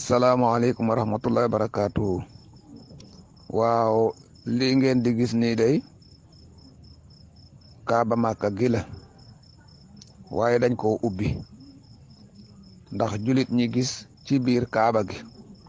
salaamaaleykum wa rahmatullahi wa barakaatu waaw lii ngeen di gis nii day kaaba màkka gi la waaye dañ koo ubbi ndax julit ñi gis ci biir kaaba gi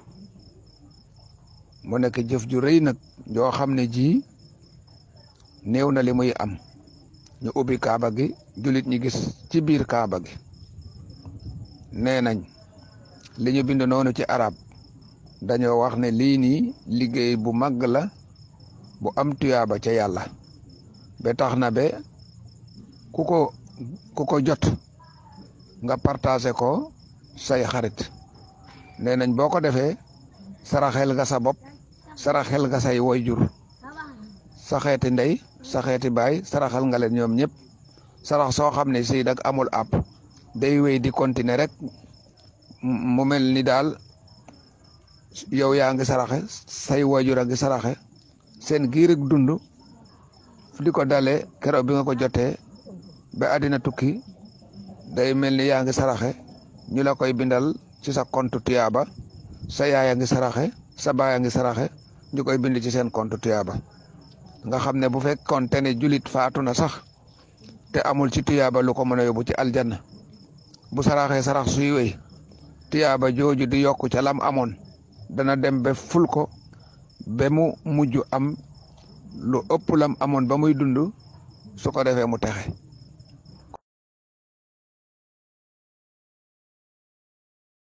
mu nekk jëf ju rëy nag joo xam ne ji néew na li muy am ñu ubbi kaaba gi julit ñi gis ci biir kaaba gi nee nañ li ñu bind noonu ci arab dañoo wax ne lii nii liggéey bu màgg la bu am tuyaaba ca yàlla ba tax na be ku ko ku ko jot nga partagé ko say xarit nee nañ boo ko defee saraxel nga sa bopp saraxel nga say woyjur sa xeeti ndey sa xeeti baay saraxal nga leen ñoom ñëpp sarax soo xam ne si dag amul app day wéy di continuer rek mu mel ni daal yow yaa ngi saraxe say waajur a ngi saraxe seen giir ak dund di ko dale keroog bi nga ko jotee ba àddina tukki day mel ni yaa ngi saraxe ñu la koy bindal ci sa compte tuyaaba sa yaay a ngi saraxe sa baay a ngi saraxe ñu koy bind ci seen compte tuyaaba nga xam ne bu fekkoon te ne julit faatu na sax te amul ci tuyaaba lu ko mën a yóbbu ci aljanna bu saraxee sarax suy wéy tiyaaba jooju di yokku ca lam amoon dana dem ba ful ko ba mu mujj am lu ëpp lam amoon ba muy dund su ko defee mu texe